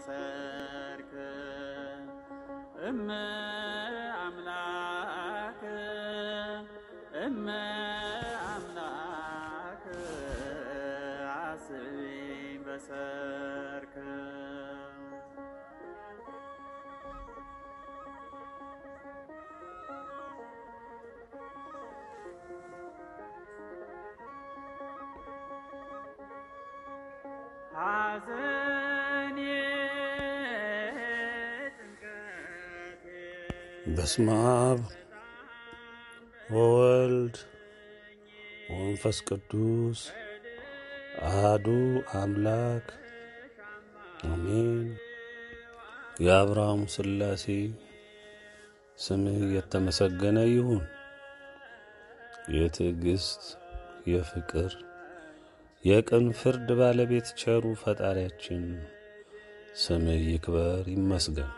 በሰርክ እመ አምላክ እመ አምላክ አስቢኝ በሰርክ ሐዘኔ ጭንቀቴ በስመ አብ ወወልድ ወመንፈስ ቅዱስ አህዱ አምላክ አሜን። የአብርሃም ሥላሴ ስምህ የተመሰገነ ይሁን። የትዕግስት የፍቅር የቅን ፍርድ ባለቤት ቸሩ ፈጣሪያችን ስምህ ይክበር ይመስገን።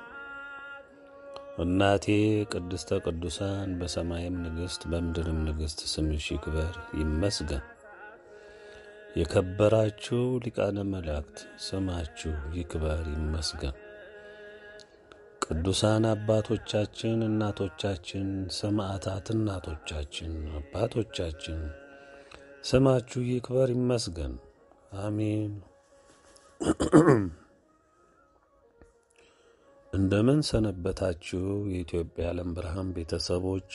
እናቴ ቅድስተ ቅዱሳን በሰማይም ንግሥት በምድርም ንግሥት ስምሽ ይክበር ይመስገን። የከበራችሁ ሊቃነ መላእክት ስማችሁ ይክበር ይመስገን። ቅዱሳን አባቶቻችን፣ እናቶቻችን፣ ሰማዕታት እናቶቻችን፣ አባቶቻችን ስማችሁ ይክበር ይመስገን። አሜን። እንደምን ሰነበታችሁ? የኢትዮጵያ ዓለም ብርሃን ቤተሰቦች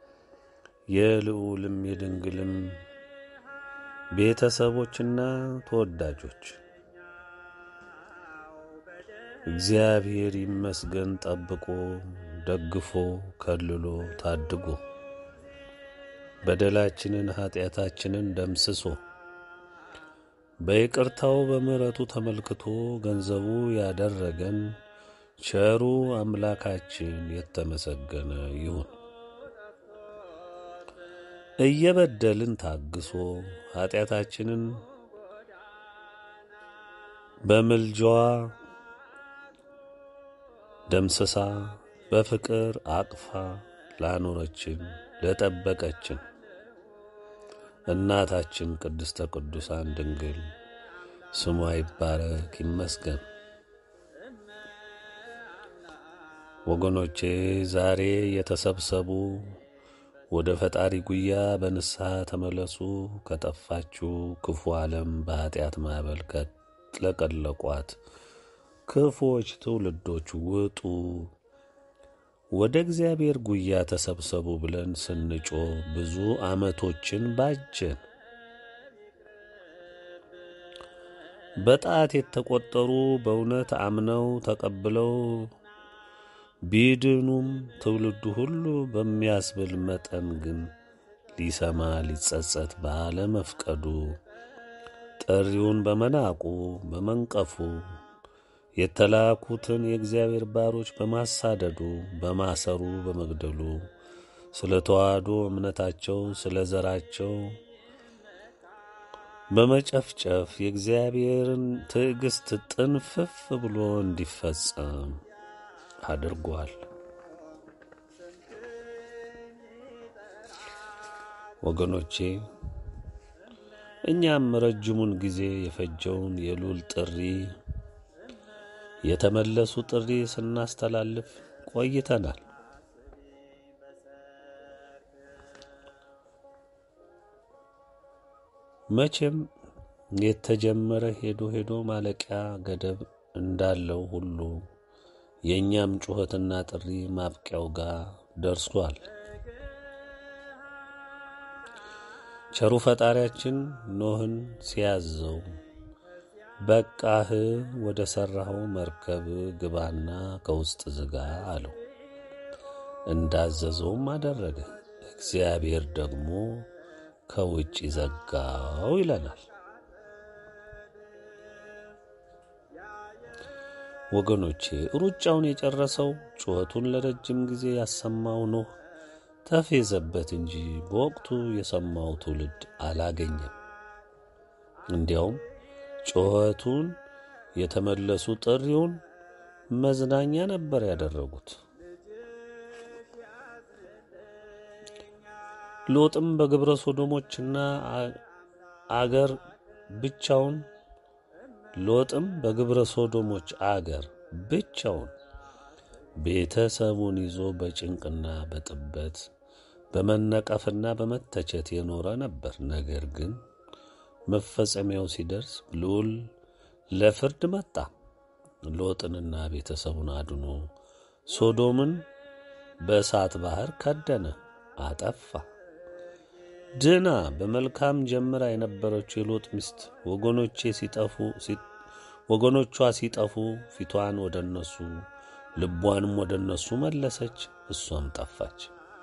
የልዑልም የድንግልም ቤተሰቦችና ተወዳጆች እግዚአብሔር ይመስገን ጠብቆ ደግፎ ከልሎ ታድጎ በደላችንን ኃጢአታችንን ደምስሶ በይቅርታው በምሕረቱ ተመልክቶ ገንዘቡ ያደረገን ቸሩ አምላካችን የተመሰገነ ይሁን። እየበደልን ታግሶ ኃጢአታችንን በምልጃዋ ደምስሳ በፍቅር አቅፋ ላኖረችን ለጠበቀችን እናታችን ቅድስተ ቅዱሳን ድንግል ስሟ ይባረክ ይመስገን። ወገኖቼ ዛሬ የተሰብሰቡ ወደ ፈጣሪ ጉያ በንስሐ ተመለሱ። ከጠፋችሁ ክፉ ዓለም በኀጢአት ማዕበል ከጥለቀለቋት ክፉዎች ትውልዶች ውጡ፣ ወደ እግዚአብሔር ጉያ ተሰብሰቡ ብለን ስንጮ ብዙ ዓመቶችን ባጀን። በጣት የተቆጠሩ በእውነት አምነው ተቀብለው ቢድኑም ትውልዱ ሁሉ በሚያስብል መጠን ግን ሊሰማ ሊጸጸት ባለመፍቀዱ ጥሪውን በመናቁ በመንቀፉ የተላኩትን የእግዚአብሔር ባሮች በማሳደዱ በማሰሩ በመግደሉ ስለ ተዋህዶ እምነታቸው ስለ ዘራቸው በመጨፍጨፍ የእግዚአብሔርን ትዕግሥት ጥንፍፍ ብሎ እንዲፈጸም አድርጓል። ወገኖቼ እኛም ረጅሙን ጊዜ የፈጀውን የልዑል ጥሪ የተመለሱ ጥሪ ስናስተላልፍ ቆይተናል። መቼም የተጀመረ ሄዶ ሄዶ ማለቂያ ገደብ እንዳለው ሁሉ የእኛም ጩኸትና ጥሪ ማብቂያው ጋር ደርሷል። ቸሩ ፈጣሪያችን ኖህን ሲያዘው በቃህ ወደ ሠራኸው መርከብ ግባና ከውስጥ ዝጋ አለው። እንዳዘዘውም አደረገ። እግዚአብሔር ደግሞ ከውጭ ዘጋው ይለናል። ወገኖቼ ሩጫውን የጨረሰው ጩኸቱን ለረጅም ጊዜ ያሰማው ኖህ ተፌዘበት እንጂ በወቅቱ የሰማው ትውልድ አላገኘም። እንዲያውም ጩኸቱን የተመለሱ ጥሪውን መዝናኛ ነበር ያደረጉት። ሎጥም በግብረ ሶዶሞችና አገር ብቻውን ሎጥም በግብረ ሶዶሞች አገር ብቻውን ቤተሰቡን ይዞ በጭንቅና በጥበት በመነቀፍና በመተቸት የኖረ ነበር። ነገር ግን መፈጸሚያው ሲደርስ ልዑል ለፍርድ መጣ። ሎጥንና ቤተሰቡን አድኖ ሶዶምን በእሳት ባሕር ከደነ፣ አጠፋ። ድና በመልካም ጀምራ የነበረችው የሎጥ ሚስት ወገኖቼ ሲጠፉ ወገኖቿ ሲጠፉ ፊቷን ወደ እነሱ ልቧንም ወደ እነሱ መለሰች፣ እሷም ጠፋች።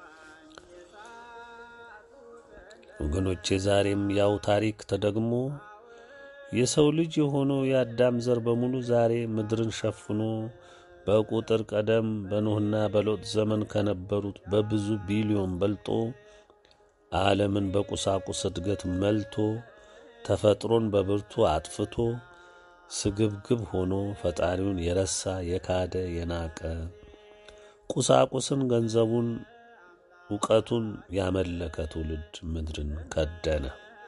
ወገኖቼ ዛሬም ያው ታሪክ ተደግሞ የሰው ልጅ የሆነው የአዳም ዘር በሙሉ ዛሬ ምድርን ሸፍኖ በቁጥር ቀደም በኖህና በሎጥ ዘመን ከነበሩት በብዙ ቢሊዮን በልጦ ዓለምን በቁሳቁስ እድገት መልቶ ተፈጥሮን በብርቱ አጥፍቶ ስግብግብ ሆኖ ፈጣሪውን የረሳ የካደ የናቀ ቁሳቁስን፣ ገንዘቡን፣ እውቀቱን ያመለከ ትውልድ ምድርን ከደነ።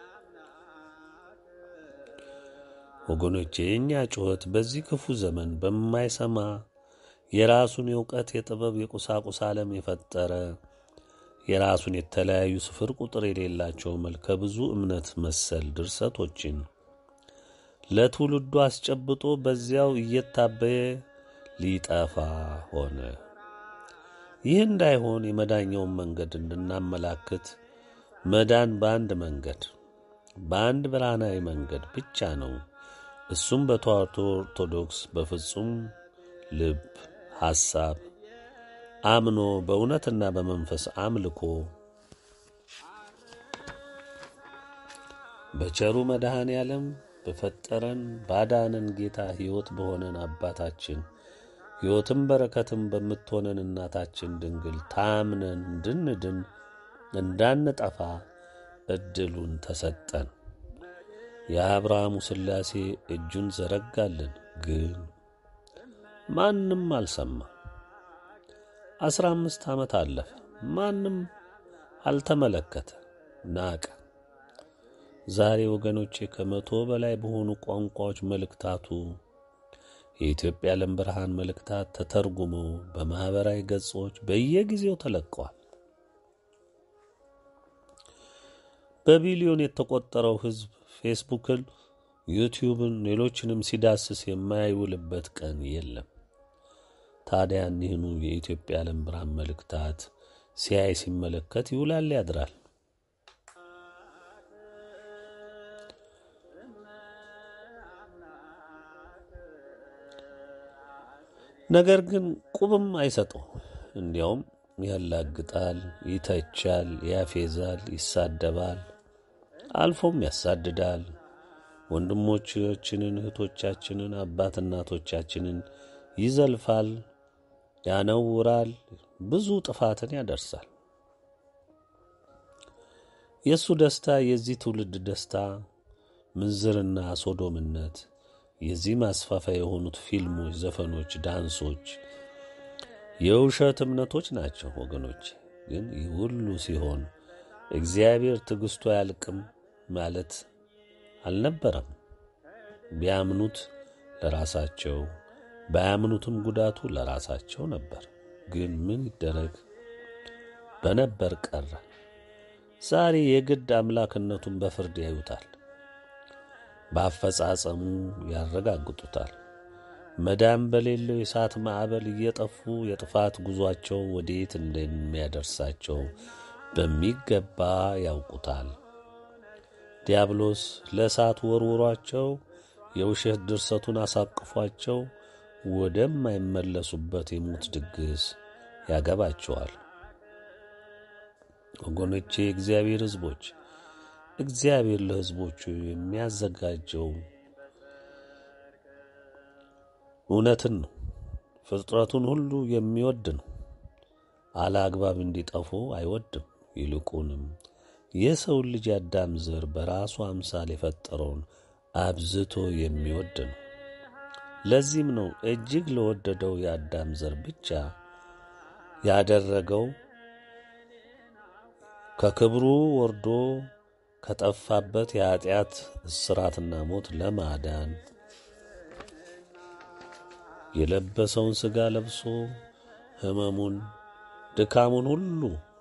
ወገኖቼ የእኛ ጩኸት በዚህ ክፉ ዘመን በማይሰማ የራሱን የእውቀት የጥበብ የቁሳቁስ ዓለም የፈጠረ የራሱን የተለያዩ ስፍር ቁጥር የሌላቸው መልከ ብዙ እምነት መሰል ድርሰቶችን ለትውልዱ አስጨብጦ በዚያው እየታበየ ሊጠፋ ሆነ። ይህ እንዳይሆን የመዳኛውን መንገድ እንድናመላክት መዳን በአንድ መንገድ በአንድ ብርሃናዊ መንገድ ብቻ ነው። እሱም በተዋሕዶ ኦርቶዶክስ በፍጹም ልብ ሐሳብ አምኖ በእውነትና በመንፈስ አምልኮ በቸሩ መድኃኔ ዓለም በፈጠረን ባዳነን ጌታ ሕይወት በሆነን አባታችን ሕይወትም በረከትም በምትሆነን እናታችን ድንግል ታምነን እንድንድን እንዳንጠፋ ዕድሉን ተሰጠን። የአብርሃሙ ሥላሴ እጁን ዘረጋልን፣ ግን ማንም አልሰማ። አስራ አምስት ዓመት አለፈ፣ ማንም አልተመለከተ፣ ናቀ። ዛሬ ወገኖቼ ከመቶ በላይ በሆኑ ቋንቋዎች መልእክታቱ የኢትዮጵያ ዓለም ብርሃን መልእክታት ተተርጉመው በማኅበራዊ ገጾች በየጊዜው ተለቀዋል። በቢሊዮን የተቆጠረው ሕዝብ ፌስቡክን፣ ዩቲዩብን፣ ሌሎችንም ሲዳስስ የማይውልበት ቀን የለም። ታዲያ እኒህኑ የኢትዮጵያ ዓለም ብርሃን መልእክታት ሲያይ ሲመለከት ይውላል ያድራል። ነገር ግን ቁብም አይሰጠው። እንዲያውም ያላግጣል፣ ይተቻል፣ ያፌዛል፣ ይሳደባል፣ አልፎም ያሳድዳል። ወንድሞቻችንን፣ እህቶቻችንን፣ አባት እናቶቻችንን ይዘልፋል፣ ያነውራል፣ ብዙ ጥፋትን ያደርሳል። የእሱ ደስታ የዚህ ትውልድ ደስታ ምንዝርና ሶዶምነት የዚህ ማስፋፊያ የሆኑት ፊልሞች፣ ዘፈኖች፣ ዳንሶች፣ የውሸት እምነቶች ናቸው። ወገኖች ግን ይህ ሁሉ ሲሆን እግዚአብሔር ትዕግሥቱ አያልቅም ማለት አልነበረም። ቢያምኑት ለራሳቸው ባያምኑትም ጉዳቱ ለራሳቸው ነበር። ግን ምን ይደረግ በነበር ቀረ። ዛሬ የግድ አምላክነቱን በፍርድ ያዩታል። በአፈጻጸሙ ያረጋግጡታል። መዳን በሌለው የእሳት ማዕበል እየጠፉ የጥፋት ጉዟቸው ወዴት እንደሚያደርሳቸው በሚገባ ያውቁታል። ዲያብሎስ ለእሳት ወርውሯቸው የውሸት ድርሰቱን አሳቅፏቸው ወደማይመለሱበት የሞት ድግስ ያገባቸዋል። ወገኖቼ፣ የእግዚአብሔር ሕዝቦች እግዚአብሔር ለሕዝቦቹ የሚያዘጋጀው እውነትን ነው። ፍጥረቱን ሁሉ የሚወድ ነው። አለአግባብ እንዲጠፉ አይወድም። ይልቁንም የሰውን ልጅ የአዳም ዘር በራሱ አምሳል የፈጠረውን አብዝቶ የሚወድ ነው። ለዚህም ነው እጅግ ለወደደው የአዳም ዘር ብቻ ያደረገው ከክብሩ ወርዶ ከጠፋበት የኀጢአት እስራትና ሞት ለማዳን የለበሰውን ሥጋ ለብሶ ሕመሙን ድካሙን ሁሉ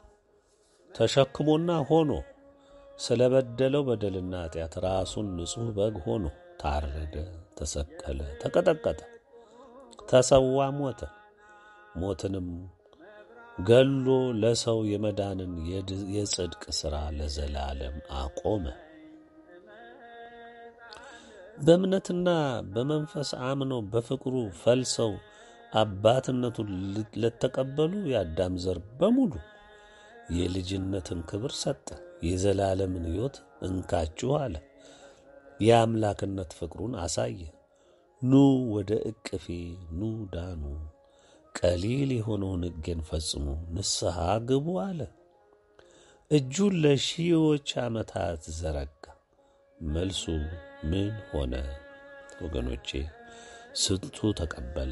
ተሸክሞና ሆኖ ስለ በደለው በደልና ኃጢአት ራሱን ንጹሕ በግ ሆኖ ታረደ፣ ተሰቀለ፣ ተቀጠቀጠ፣ ተሰዋ፣ ሞተ። ሞትንም ገሎ ለሰው የመዳንን የጽድቅ ሥራ ለዘላለም አቆመ። በእምነትና በመንፈስ አምነው በፍቅሩ ፈልሰው አባትነቱን ለተቀበሉ የአዳም ዘር በሙሉ የልጅነትን ክብር ሰጠ። የዘላለምን ሕይወት እንካችሁ አለ። የአምላክነት ፍቅሩን አሳየ። ኑ ወደ እቅፌ ኑ ዳኑ፣ ቀሊል የሆነውን ሕጌን ፈጽሙ፣ ንስሐ ግቡ አለ። እጁን ለሺዎች ዓመታት ዘረጋ። መልሱ ምን ሆነ? ወገኖቼ ስንቱ ተቀበለ?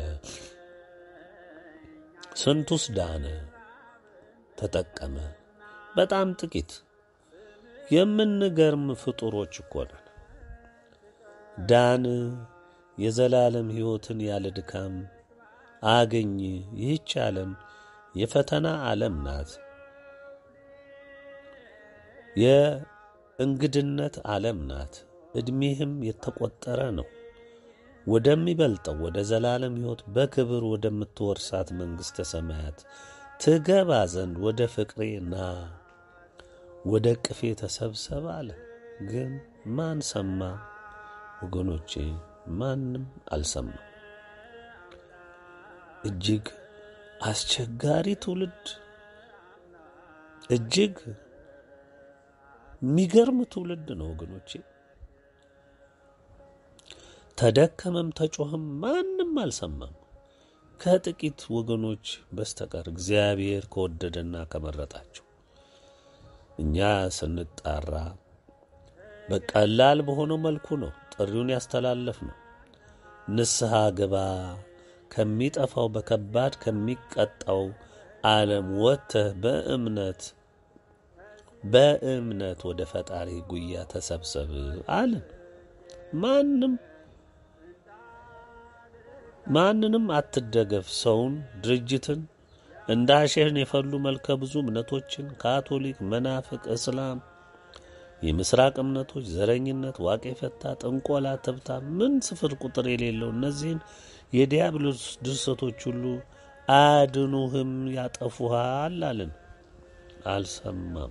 ስንቱስ ዳነ? ተጠቀመ? በጣም ጥቂት። የምንገርም ፍጡሮች እኮ ነን። ዳን፣ የዘላለም ሕይወትን ያለ ድካም አገኝ። ይህች ዓለም የፈተና ዓለም ናት። የእንግድነት ዓለም ናት። ዕድሜህም የተቆጠረ ነው። ወደሚበልጠው ወደ ዘላለም ሕይወት በክብር ወደምትወርሳት መንግሥተ ሰማያት ትገባ ዘንድ ወደ ፍቅሬ ና፣ ወደ ቅፌ ተሰብሰብ አለ። ግን ማን ሰማ? ወገኖቼ ማንም አልሰማም። እጅግ አስቸጋሪ ትውልድ፣ እጅግ የሚገርም ትውልድ ነው ወገኖቼ። ተደከመም ተጮኸም ማንም አልሰማም ከጥቂት ወገኖች በስተቀር እግዚአብሔር ከወደደና ከመረጣቸው። እኛ ስንጣራ በቀላል በሆነው መልኩ ነው ጥሪውን ያስተላለፍ ነው። ንስሐ ግባ፣ ከሚጠፋው በከባድ ከሚቀጣው ዓለም ወጥተህ በእምነት በእምነት ወደ ፈጣሪ ጉያ ተሰብሰብ አለን። ማንም ማንንም አትደገፍ። ሰውን፣ ድርጅትን እንደ አሸህን የፈሉ መልከ ብዙ እምነቶችን ካቶሊክ፣ መናፍቅ፣ እስላም፣ የምስራቅ እምነቶች፣ ዘረኝነት፣ ዋቄ ፈታ፣ ጥንቆላ፣ ትብታ፣ ምን ስፍር ቁጥር የሌለው እነዚህን የዲያብሎስ ድርሰቶች ሁሉ አያድኑህም፣ ያጠፉሃል አለን። አልሰማም።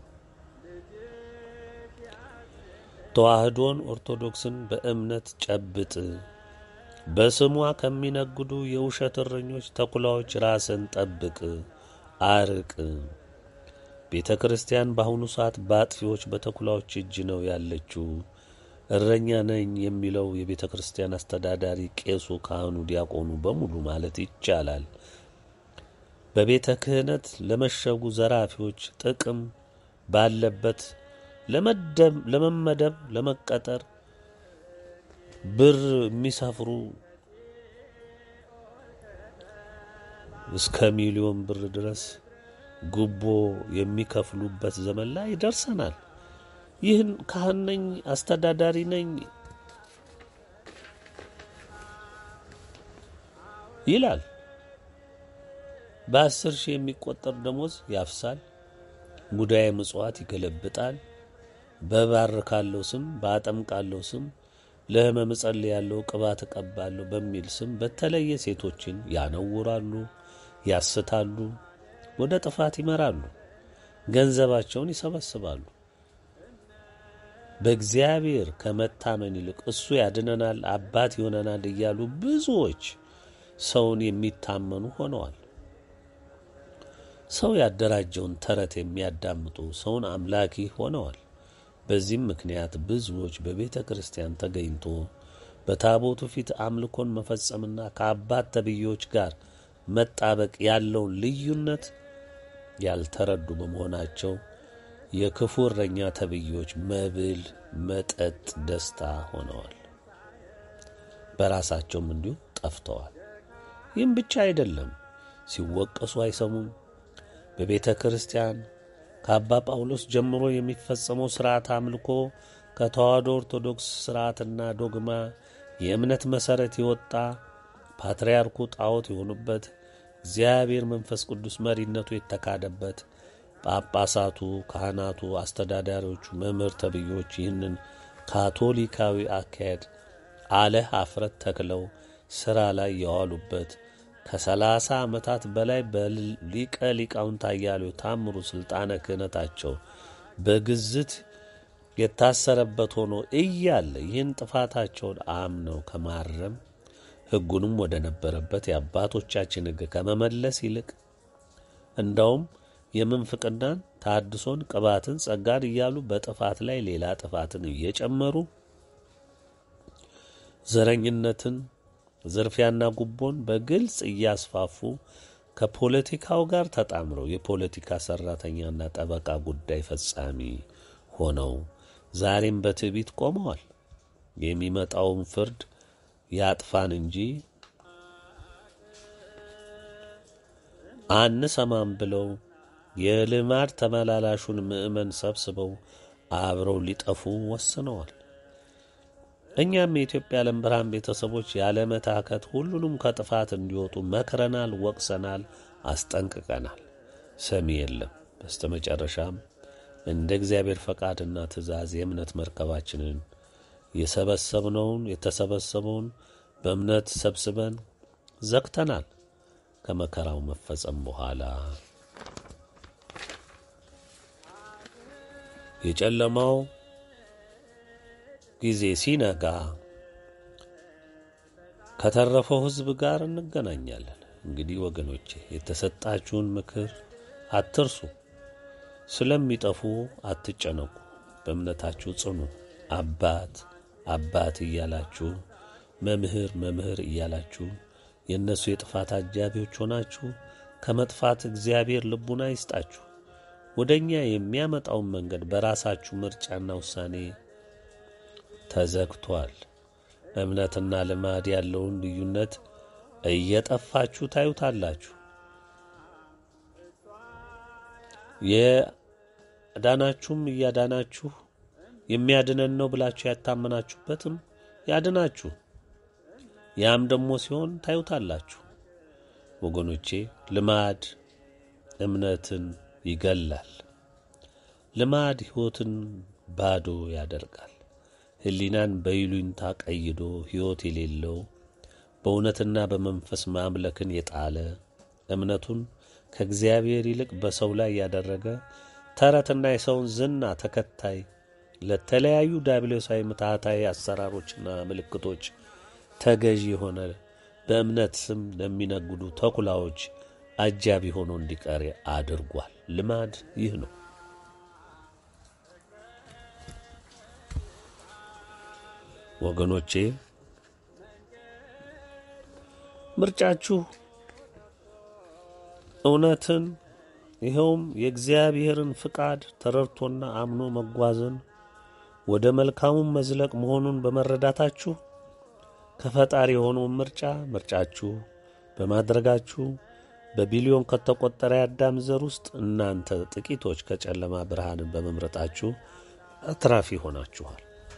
ተዋህዶን ኦርቶዶክስን በእምነት ጨብጥ። በስሟ ከሚነግዱ የውሸት እረኞች ተኩላዎች ራስን ጠብቅ፣ አርቅ። ቤተ ክርስቲያን በአሁኑ ሰዓት በአጥፊዎች በተኩላዎች እጅ ነው ያለችው። እረኛ ነኝ የሚለው የቤተ ክርስቲያን አስተዳዳሪ፣ ቄሱ፣ ካህኑ፣ ዲያቆኑ በሙሉ ማለት ይቻላል በቤተ ክህነት ለመሸጉ ዘራፊዎች ጥቅም ባለበት ለመመደብ ለመቀጠር ብር የሚሰፍሩ እስከ ሚሊዮን ብር ድረስ ጉቦ የሚከፍሉበት ዘመን ላይ ደርሰናል። ይህን ካህን ነኝ አስተዳዳሪ ነኝ ይላል። በአስር ሺህ የሚቆጠር ደሞዝ ያፍሳል። ሙዳየ ምጽዋት ይገለብጣል። በባርካለው ስም በአጠምቃለው ስም ለሕመም እጸልያለሁ ቅባት እቀባለሁ በሚል ስም በተለየ ሴቶችን ያነውራሉ፣ ያስታሉ፣ ወደ ጥፋት ይመራሉ፣ ገንዘባቸውን ይሰበስባሉ። በእግዚአብሔር ከመታመን ይልቅ እሱ ያድነናል፣ አባት ይሆነናል እያሉ ብዙዎች ሰውን የሚታመኑ ሆነዋል። ሰው ያደራጀውን ተረት የሚያዳምጡ ሰውን አምላኪ ሆነዋል። በዚህም ምክንያት ብዙዎች በቤተ ክርስቲያን ተገኝቶ በታቦቱ ፊት አምልኮን መፈጸምና ከአባት ተብዬዎች ጋር መጣበቅ ያለውን ልዩነት ያልተረዱ በመሆናቸው የክፉ እረኛ ተብዬዎች መብል፣ መጠጥ፣ ደስታ ሆነዋል። በራሳቸውም እንዲሁ ጠፍተዋል። ይህም ብቻ አይደለም፣ ሲወቀሱ አይሰሙም። በቤተ ክርስቲያን ከአባ ጳውሎስ ጀምሮ የሚፈጸመው ሥርዓት አምልኮ ከተዋህዶ ኦርቶዶክስ ሥርዓትና ዶግማ የእምነት መሠረት የወጣ ፓትርያርኩ ጣዖት የሆኑበት፣ እግዚአብሔር መንፈስ ቅዱስ መሪነቱ የተካደበት፣ ጳጳሳቱ፣ ካህናቱ፣ አስተዳዳሪዎቹ፣ መምህር ተብዮች ይህንን ካቶሊካዊ አካሄድ አለ ኀፍረት ተክለው ሥራ ላይ የዋሉበት ከሰላሳ ዓመታት በላይ በሊቀ ሊቃውንት አያሌው ታምሩ ሥልጣነ ክህነታቸው በግዝት የታሰረበት ሆኖ እያለ ይህን ጥፋታቸውን አምነው ከማረም ሕጉንም ወደ ነበረበት የአባቶቻችን ሕግ ከመመለስ ይልቅ እንዳውም የምንፍቅናን ታድሶን፣ ቅባትን፣ ጸጋን እያሉ በጥፋት ላይ ሌላ ጥፋትን እየጨመሩ ዘረኝነትን፣ ዝርፊያና ጉቦን በግልጽ እያስፋፉ ከፖለቲካው ጋር ተጣምረው የፖለቲካ ሰራተኛና ጠበቃ ጉዳይ ፈጻሚ ሆነው ዛሬም በትዕቢት ቆመዋል። የሚመጣውን ፍርድ ያጥፋን እንጂ አንሰማም ብለው የልማድ ተመላላሹን ምዕመን ሰብስበው አብረው ሊጠፉ ወስነዋል። እኛም የኢትዮጵያ ዓለም ብርሃን ቤተሰቦች ያለመታከት ሁሉንም ከጥፋት እንዲወጡ መክረናል፣ ወቅሰናል፣ አስጠንቅቀናል። ሰሚ የለም። በስተ መጨረሻም እንደ እግዚአብሔር ፈቃድና ትእዛዝ የእምነት መርከባችንን የሰበሰብነውን የተሰበሰበውን በእምነት ሰብስበን ዘግተናል። ከመከራው መፈጸም በኋላ የጨለማው ጊዜ ሲነጋ ከተረፈው ሕዝብ ጋር እንገናኛለን። እንግዲህ ወገኖቼ የተሰጣችሁን ምክር አትርሱ። ስለሚጠፉ አትጨነቁ። በእምነታችሁ ጽኑ። አባት አባት እያላችሁ መምህር መምህር እያላችሁ የእነሱ የጥፋት አጃቢዎች ሆናችሁ ከመጥፋት እግዚአብሔር ልቡና ይስጣችሁ። ወደ እኛ የሚያመጣውን መንገድ በራሳችሁ ምርጫና ውሳኔ ተዘግቷል። እምነትና ልማድ ያለውን ልዩነት እየጠፋችሁ ታዩታላችሁ። የዳናችሁም እያዳናችሁ የሚያድነን ነው ብላችሁ ያታመናችሁበትም ያድናችሁ። ያም ደግሞ ሲሆን ታዩታላችሁ። ወገኖቼ ልማድ እምነትን ይገላል። ልማድ ሕይወትን ባዶ ያደርጋል። ሕሊናን በይሉኝታ ቀይዶ ሕይወት የሌለው በእውነትና በመንፈስ ማምለክን የጣለ እምነቱን ከእግዚአብሔር ይልቅ በሰው ላይ ያደረገ ተረትና የሰውን ዝና ተከታይ ለተለያዩ ዲያብሎሳዊ ምትሃታዊ አሰራሮችና ምልክቶች ተገዢ የሆነ በእምነት ስም ለሚነግዱ ተኩላዎች አጃቢ ሆኖ እንዲቀር አድርጓል። ልማድ ይህ ነው። ወገኖቼ ምርጫችሁ እውነትን ይኸውም የእግዚአብሔርን ፍቃድ ተረድቶና አምኖ መጓዝን ወደ መልካሙን መዝለቅ መሆኑን በመረዳታችሁ ከፈጣሪ የሆነውን ምርጫ ምርጫችሁ በማድረጋችሁ በቢሊዮን ከተቆጠረ የአዳም ዘር ውስጥ እናንተ ጥቂቶች ከጨለማ ብርሃንን በመምረጣችሁ አትራፊ ሆናችኋል።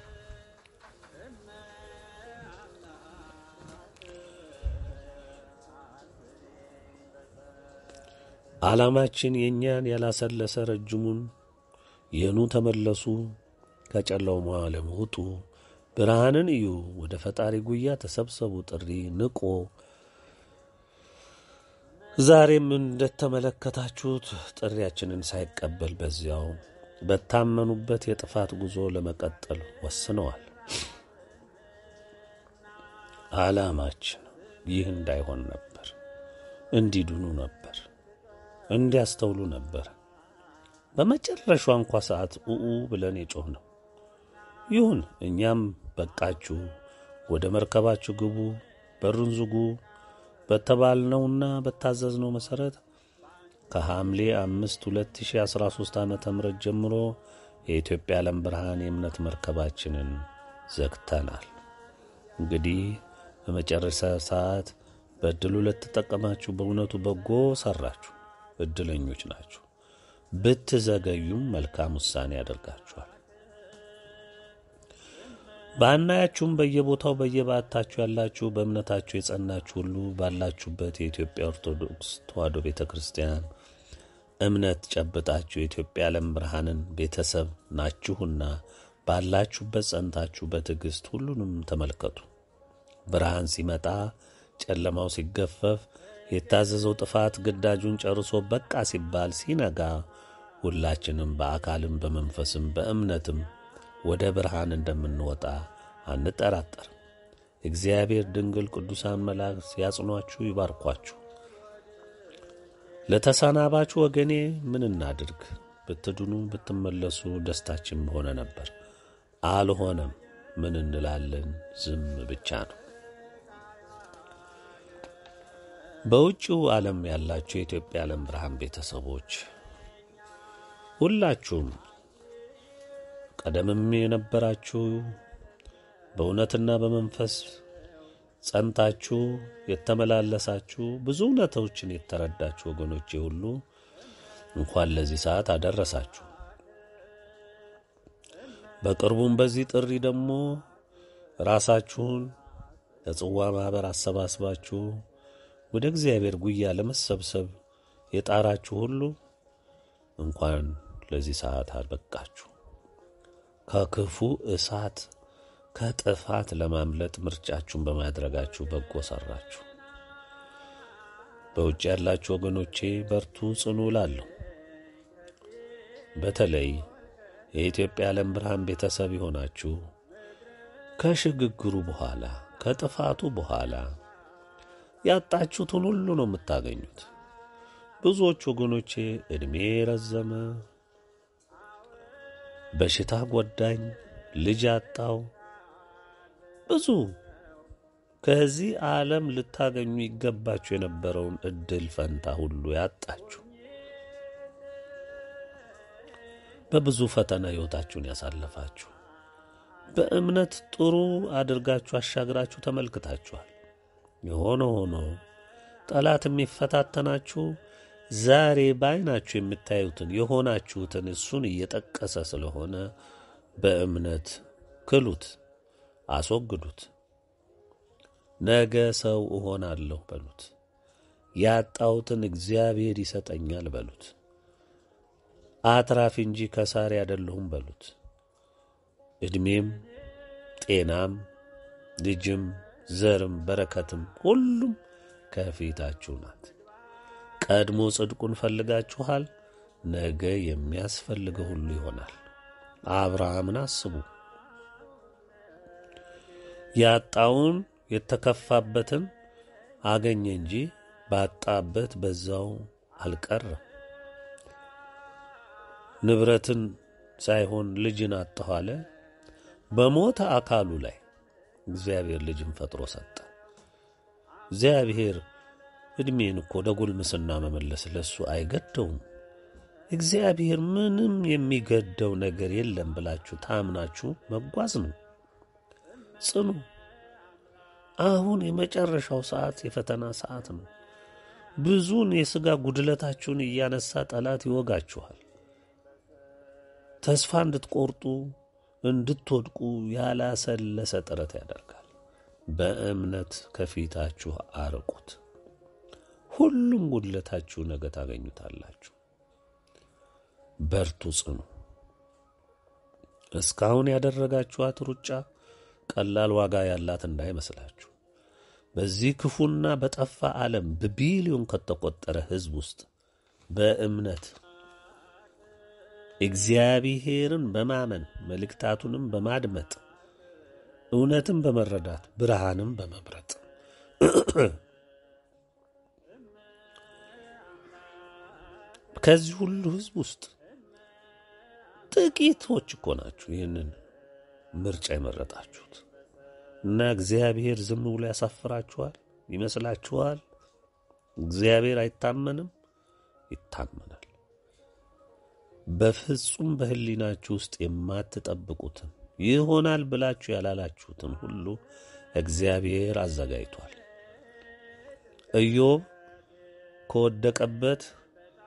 ዓላማችን የእኛን ያላሰለሰ ረጅሙን የኑ ተመለሱ፣ ከጨለማው ዓለም ውጡ፣ ብርሃንን እዩ፣ ወደ ፈጣሪ ጉያ ተሰብሰቡ ጥሪ ንቆ ዛሬም እንደተመለከታችሁት ጥሪያችንን ሳይቀበል በዚያው በታመኑበት የጥፋት ጉዞ ለመቀጠል ወስነዋል። ዓላማችን ይህ እንዳይሆን ነበር፣ እንዲድኑ ነበር፣ እንዲያስተውሉ ነበር። በመጨረሻው እንኳ ሰዓት ኡኡ ብለን የጮህ ነው። ይሁን እኛም በቃችሁ፣ ወደ መርከባችሁ ግቡ፣ በሩን ዝጉ በተባልነውና በታዘዝነው መሠረት ከሐምሌ አምስት 2013 ዓ ም ጀምሮ የኢትዮጵያ ዓለም ብርሃን የእምነት መርከባችንን ዘግተናል። እንግዲህ በመጨረሻ ሰዓት በዕድሉ ለተጠቀማችሁ በእውነቱ በጎ ሠራችሁ፣ ዕድለኞች ናችሁ። ብትዘገዩም መልካም ውሳኔ ያደርጋችኋል። ባናያችሁም በየቦታው በየባታችሁ ያላችሁ በእምነታችሁ የጸናችሁ ሁሉ ባላችሁበት የኢትዮጵያ ኦርቶዶክስ ተዋሕዶ ቤተ ክርስቲያን እምነት ጨብጣችሁ የኢትዮጵያ ዓለም ብርሃንን ቤተሰብ ናችሁና ባላችሁበት ጸንታችሁ በትዕግሥት ሁሉንም ተመልከቱ። ብርሃን ሲመጣ ጨለማው ሲገፈፍ የታዘዘው ጥፋት ግዳጁን ጨርሶ በቃ ሲባል ሲነጋ ሁላችንም በአካልም በመንፈስም በእምነትም ወደ ብርሃን እንደምንወጣ አንጠራጠርም። እግዚአብሔር ድንግል ቅዱሳን መላእክት ያጽኗችሁ፣ ይባርኳችሁ። ለተሰናባችሁ ወገኔ ምን እናድርግ? ብትድኑ ብትመለሱ ደስታችን በሆነ ነበር። አልሆነም። ምን እንላለን? ዝም ብቻ ነው። በውጭው ዓለም ያላችሁ የኢትዮጵያ ዓለም ብርሃን ቤተሰቦች ሁላችሁም ቀደምም የነበራችሁ በእውነትና በመንፈስ ጸንታችሁ የተመላለሳችሁ ብዙ እውነቶችን የተረዳችሁ ወገኖቼ ሁሉ እንኳን ለዚህ ሰዓት አደረሳችሁ። በቅርቡም በዚህ ጥሪ ደግሞ ራሳችሁን ለጽዋ ማኅበር አሰባስባችሁ ወደ እግዚአብሔር ጉያ ለመሰብሰብ የጣራችሁ ሁሉ እንኳን ለዚህ ሰዓት አበቃችሁ። ከክፉ እሳት ከጥፋት ለማምለጥ ምርጫችሁን በማድረጋችሁ በጎ ሠራችሁ። በውጭ ያላችሁ ወገኖቼ በርቱ፣ ጽኑ እላለሁ። በተለይ የኢትዮጵያ ዓለም ብርሃን ቤተሰብ የሆናችሁ ከሽግግሩ በኋላ ከጥፋቱ በኋላ ያጣችሁትን ሁሉ ነው የምታገኙት። ብዙዎች ወገኖቼ ዕድሜ ረዘመ፣ በሽታ ጎዳኝ፣ ልጅ አጣው፣ ብዙ ከዚህ ዓለም ልታገኙ ይገባችሁ የነበረውን ዕድል ፈንታ ሁሉ ያጣችሁ በብዙ ፈተና ሕይወታችሁን ያሳለፋችሁ በእምነት ጥሩ አድርጋችሁ አሻግራችሁ ተመልክታችኋል። የሆነ ሆኖ ጠላት የሚፈታተናችሁ ዛሬ በዓይናችሁ የምታዩትን የሆናችሁትን እሱን እየጠቀሰ ስለሆነ በእምነት ክሉት፣ አስወግዱት። ነገ ሰው እሆናለሁ በሉት። ያጣሁትን እግዚአብሔር ይሰጠኛል በሉት። አትራፊ እንጂ ከሳሪ አይደለሁም በሉት። ዕድሜም ጤናም ልጅም ዘርም በረከትም ሁሉም ከፊታችሁ ናት። ቀድሞ ጽድቁን ፈልጋችኋል። ነገ የሚያስፈልገው ሁሉ ይሆናል። አብርሃምን አስቡ። ያጣውን የተከፋበትን አገኘ እንጂ ባጣበት በዛው አልቀረም። ንብረትን ሳይሆን ልጅን አጣሁ አለ። በሞተ አካሉ ላይ እግዚአብሔር ልጅን ፈጥሮ ሰጠ። እግዚአብሔር ዕድሜን እኮ ወደ ጉልምስና መመለስ ለሱ አይገደውም። እግዚአብሔር ምንም የሚገደው ነገር የለም ብላችሁ ታምናችሁ መጓዝ ነው። ጽኑ። አሁን የመጨረሻው ሰዓት የፈተና ሰዓት ነው። ብዙን የሥጋ ጉድለታችሁን እያነሳ ጠላት ይወጋችኋል። ተስፋ እንድትቆርጡ እንድትወድቁ ያላሰለሰ ጥረት ያደርጋል። በእምነት ከፊታችሁ አርቁት። ሁሉም ጉድለታችሁ ነገ ታገኙታላችሁ። በርቱ፣ ጽኑ። እስካሁን ያደረጋችኋት ሩጫ ቀላል ዋጋ ያላት እንዳይመስላችሁ። በዚህ ክፉና በጠፋ ዓለም በቢሊዮን ከተቆጠረ ሕዝብ ውስጥ በእምነት እግዚአብሔርን በማመን መልእክታቱንም በማድመጥ እውነትን በመረዳት ብርሃንም በመምረጥ ከዚህ ሁሉ ሕዝብ ውስጥ ጥቂቶች እኮ ናችሁ ይህንን ምርጫ የመረጣችሁት እና እግዚአብሔር ዝም ብሎ ያሳፍራችኋል ይመስላችኋል? እግዚአብሔር አይታመንም? ይታመናል። በፍጹም በሕሊናችሁ ውስጥ የማትጠብቁትን ይሆናል ብላችሁ ያላላችሁትን ሁሉ እግዚአብሔር አዘጋጅቷል። ኢዮብ ከወደቀበት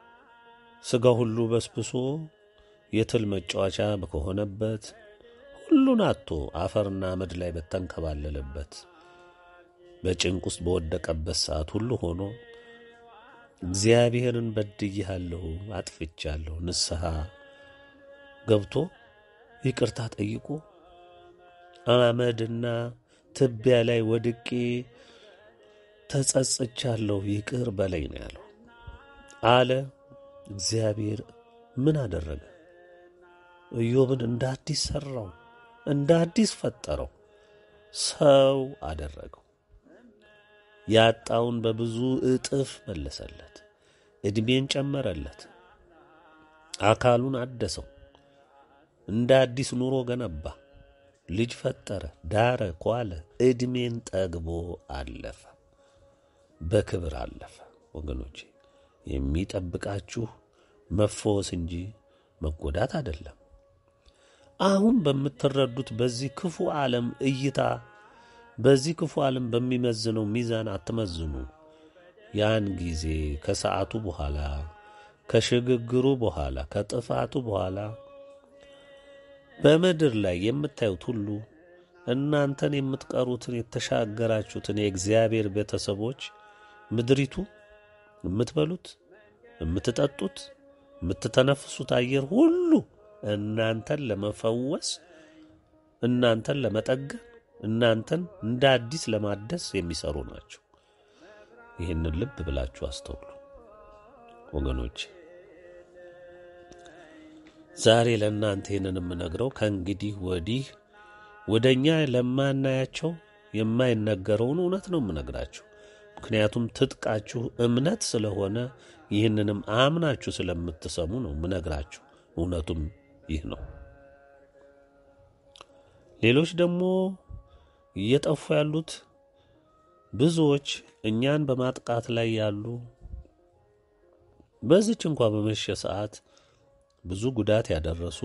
ሥጋ ሁሉ በስብሶ የትል መጫወቻ ከሆነበት ሁሉን አጥቶ አፈርና አመድ ላይ በተንከባለለበት በጭንቅ ውስጥ በወደቀበት ሰዓት ሁሉ ሆኖ እግዚአብሔርን በድያለሁ፣ አጥፍቻለሁ፣ ንስሐ ገብቶ ይቅርታ ጠይቆ አመድና ትቢያ ላይ ወድቄ ተጸጽቻለሁ፣ ይቅር በለኝ ነው ያለው አለ። እግዚአብሔር ምን አደረገ? ኢዮብን እንደ አዲስ ሠራው፣ እንደ አዲስ ፈጠረው፣ ሰው አደረገው። ያጣውን በብዙ እጥፍ መለሰለት፣ ዕድሜን ጨመረለት፣ አካሉን አደሰው፣ እንደ አዲስ ኑሮ ገነባ፣ ልጅ ፈጠረ፣ ዳረ፣ ኳለ፣ ዕድሜን ጠግቦ አለፈ፣ በክብር አለፈ። ወገኖቼ የሚጠብቃችሁ መፈወስ እንጂ መጎዳት አይደለም። አሁን በምትረዱት በዚህ ክፉ ዓለም እይታ በዚህ ክፉ ዓለም በሚመዝነው ሚዛን አትመዝኑ። ያን ጊዜ ከሰዓቱ በኋላ ከሽግግሩ በኋላ ከጥፋቱ በኋላ በምድር ላይ የምታዩት ሁሉ እናንተን የምትቀሩትን የተሻገራችሁትን የእግዚአብሔር ቤተሰቦች ምድሪቱ የምትበሉት፣ የምትጠጡት፣ የምትተነፍሱት አየር ሁሉ እናንተን ለመፈወስ እናንተን ለመጠገን እናንተን እንደ አዲስ ለማደስ የሚሰሩ ናቸው። ይህንን ልብ ብላችሁ አስተውሉ ወገኖች። ዛሬ ለእናንተ ይህንን የምነግረው ከእንግዲህ ወዲህ ወደ እኛ ለማናያቸው የማይነገረውን እውነት ነው የምነግራችሁ። ምክንያቱም ትጥቃችሁ እምነት ስለሆነ ይህንንም አምናችሁ ስለምትሰሙ ነው የምነግራችሁ። እውነቱም ይህ ነው። ሌሎች ደግሞ እየጠፉ ያሉት ብዙዎች እኛን በማጥቃት ላይ ያሉ በዚች እንኳ በመሸ ሰዓት ብዙ ጉዳት ያደረሱ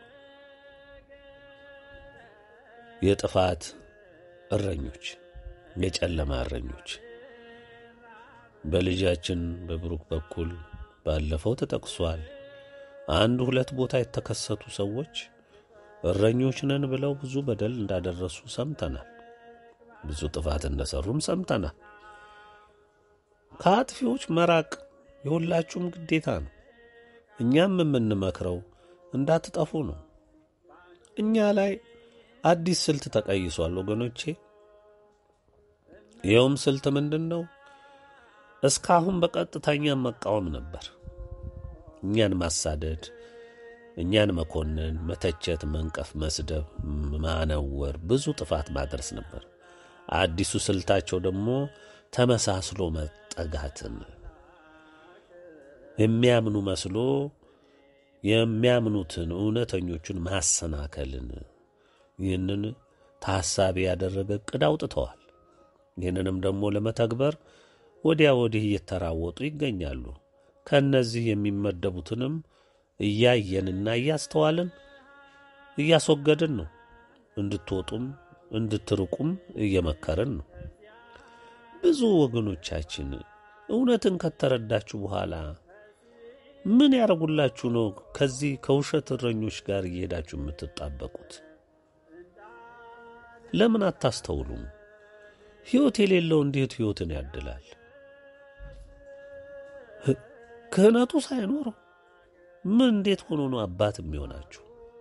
የጥፋት እረኞች፣ የጨለማ እረኞች በልጃችን በብሩክ በኩል ባለፈው ተጠቅሷል። አንድ ሁለት ቦታ የተከሰቱ ሰዎች እረኞች ነን ብለው ብዙ በደል እንዳደረሱ ሰምተናል። ብዙ ጥፋት እንደሰሩም ሰምተናል። ከአጥፊዎች መራቅ የሁላችሁም ግዴታ ነው። እኛም የምንመክረው እንዳትጠፉ ነው። እኛ ላይ አዲስ ስልት ተቀይሷል ወገኖቼ። ይኸውም ስልት ምንድን ነው? እስካሁን በቀጥታ እኛን መቃወም ነበር። እኛን ማሳደድ፣ እኛን መኮንን፣ መተቸት፣ መንቀፍ፣ መስደብ፣ ማነወር፣ ብዙ ጥፋት ማድረስ ነበር። አዲሱ ስልታቸው ደግሞ ተመሳስሎ መጠጋትን የሚያምኑ መስሎ የሚያምኑትን እውነተኞቹን ማሰናከልን ይህንን ታሳቢ ያደረገ ዕቅድ አውጥተዋል። ይህንንም ደግሞ ለመተግበር ወዲያ ወዲህ እየተራወጡ ይገኛሉ። ከእነዚህ የሚመደቡትንም እያየንና እያስተዋልን እያስወገድን ነው። እንድትወጡም እንድትርቁም እየመከርን ነው። ብዙ ወገኖቻችን እውነትን ከተረዳችሁ በኋላ ምን ያደርጉላችሁ ነው ከዚህ ከውሸት እረኞች ጋር እየሄዳችሁ የምትጣበቁት? ለምን አታስተውሉም? ሕይወት የሌለው እንዴት ሕይወትን ያድላል? ክህነቱ ሳይኖረው ምን እንዴት ሆኖ ነው አባት የሚሆናችሁ?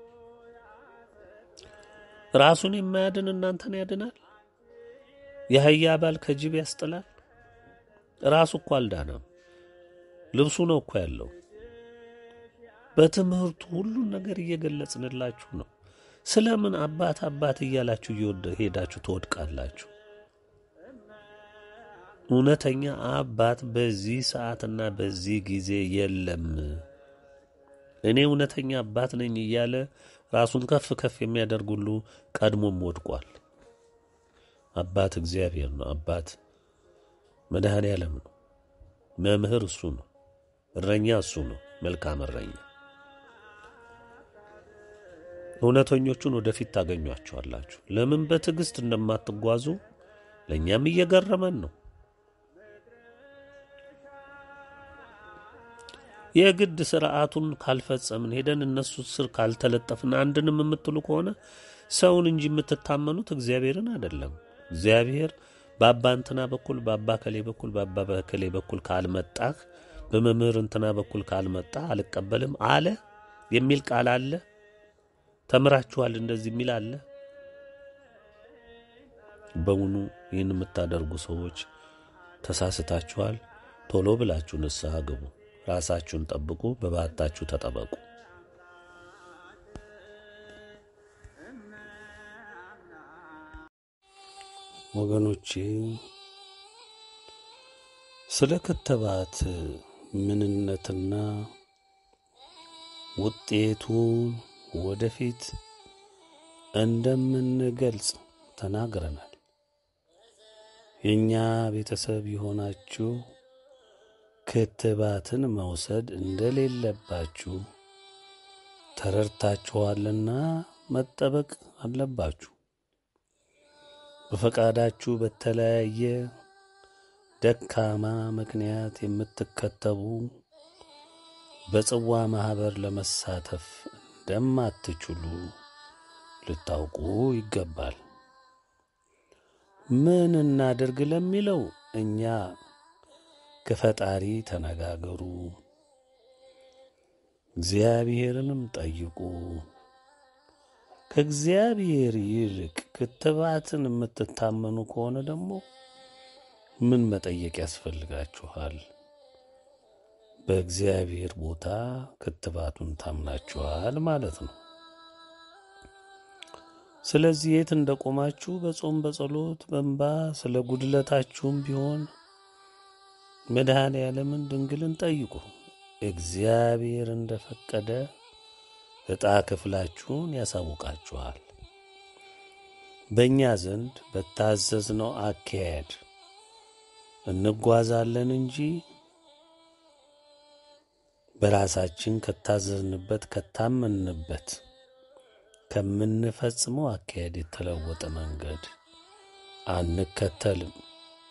ራሱን የማያድን እናንተን ያድናል? የአህያ ባል ከጅብ ያስጥላል? ራሱ እኮ አልዳናም። ልብሱ ነው እኮ ያለው። በትምህርቱ ሁሉን ነገር እየገለጽንላችሁ ነው። ስለምን አባት አባት እያላችሁ እየወደ ሄዳችሁ ትወድቃላችሁ? እውነተኛ አባት በዚህ ሰዓትና በዚህ ጊዜ የለም። እኔ እውነተኛ አባት ነኝ እያለ ራሱን ከፍ ከፍ የሚያደርግ ሁሉ ቀድሞም ወድቋል። አባት እግዚአብሔር ነው። አባት መድኃኔ ዓለም ነው። መምህር እሱ ነው። እረኛ እሱ ነው። መልካም እረኛ። እውነተኞቹን ወደፊት ታገኟቸዋላችሁ። ለምን በትዕግሥት እንደማትጓዙ ለእኛም እየገረመን ነው። የግድ ስርዓቱን ካልፈጸምን ሄደን እነሱ ስር ካልተለጠፍን አንድንም የምትሉ ከሆነ ሰውን እንጂ የምትታመኑት እግዚአብሔርን አይደለም። እግዚአብሔር በአባ እንትና በኩል በአባ ከሌ በኩል በአባ በከሌ በኩል ካልመጣህ በመምህር እንትና በኩል ካልመጣ አልቀበልም አለ የሚል ቃል አለ። ተምራችኋል እንደዚህ የሚል አለ። በውኑ ይህን የምታደርጉ ሰዎች ተሳስታችኋል። ቶሎ ብላችሁ ንስሐ ግቡ፣ ራሳችሁን ጠብቁ፣ በባታችሁ ተጠበቁ። ወገኖቼ ስለ ክትባት ምንነትና ውጤቱን ወደፊት እንደምንገልጽ ተናግረናል። የእኛ ቤተሰብ የሆናችሁ ክትባትን መውሰድ እንደሌለባችሁ ተረድታችኋልና መጠበቅ አለባችሁ። በፈቃዳችሁ በተለያየ ደካማ ምክንያት የምትከተቡ በጽዋ ማኅበር ለመሳተፍ እንደማትችሉ ልታውቁ ይገባል። ምን እናድርግ ለሚለው እኛ ከፈጣሪ ተነጋገሩ፣ እግዚአብሔርንም ጠይቁ። ከእግዚአብሔር ይልቅ ክትባትን የምትታመኑ ከሆነ ደግሞ ምን መጠየቅ ያስፈልጋችኋል? በእግዚአብሔር ቦታ ክትባቱን ታምናችኋል ማለት ነው። ስለዚህ የት እንደቆማችሁ በጾም በጸሎት በእንባ ስለ ጉድለታችሁም ቢሆን መድኃኔ ዓለምን ድንግልን ጠይቁ። እግዚአብሔር እንደፈቀደ ዕጣ ክፍላችሁን ያሳውቃችኋል። በእኛ ዘንድ በታዘዝነው አካሄድ እንጓዛለን እንጂ በራሳችን ከታዘዝንበት ከታመንበት ከምንፈጽመው አካሄድ የተለወጠ መንገድ አንከተልም።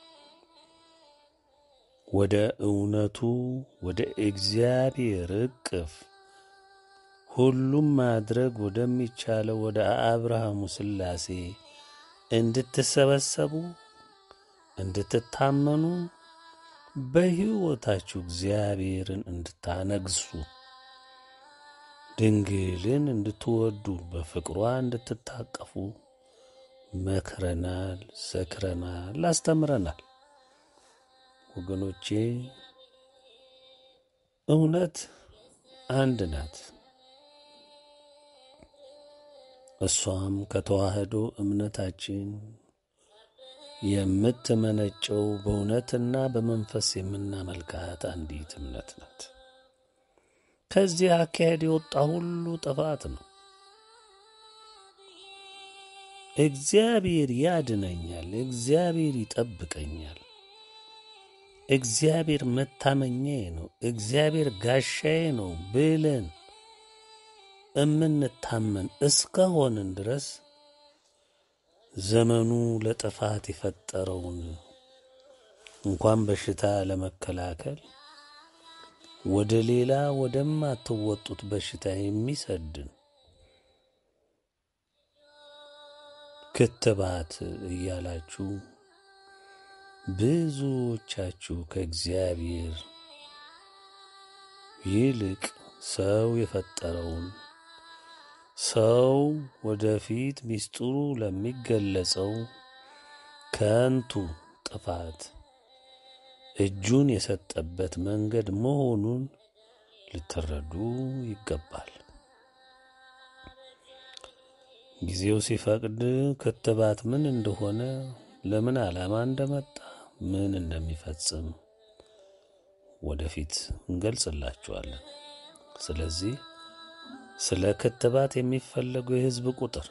ወደ እውነቱ ወደ እግዚአብሔር እቅፍ ሁሉም ማድረግ ወደሚቻለው ወደ አብርሃሙ ሥላሴ እንድትሰበሰቡ እንድትታመኑ በሕይወታችሁ እግዚአብሔርን እንድታነግሱ ድንግልን እንድትወዱ በፍቅሯ እንድትታቀፉ መክረናል፣ ዘክረናል፣ አስተምረናል። ወገኖቼ እውነት አንድ ናት። እሷም ከተዋህዶ እምነታችን የምትመነጨው በእውነትና በመንፈስ የምናመልካት አንዲት እምነት ናት። ከዚህ አካሄድ የወጣ ሁሉ ጥፋት ነው። እግዚአብሔር ያድነኛል፣ እግዚአብሔር ይጠብቀኛል፣ እግዚአብሔር መታመኛዬ ነው፣ እግዚአብሔር ጋሻዬ ነው ብለን እምንታመን እስከሆንን ድረስ ዘመኑ ለጥፋት የፈጠረውን እንኳን በሽታ ለመከላከል ወደ ሌላ ወደማትወጡት በሽታ የሚሰድን ክትባት እያላችሁ ብዙዎቻችሁ ከእግዚአብሔር ይልቅ ሰው የፈጠረውን ሰው ወደፊት ሚስጥሩ ለሚገለጸው ከንቱ ጥፋት እጁን የሰጠበት መንገድ መሆኑን ልትረዱ ይገባል። ጊዜው ሲፈቅድ ክትባት ምን እንደሆነ፣ ለምን ዓላማ እንደመጣ፣ ምን እንደሚፈጽም ወደፊት እንገልጽላችኋለን። ስለዚህ ስለ ክትባት የሚፈለገው የሕዝብ ቁጥር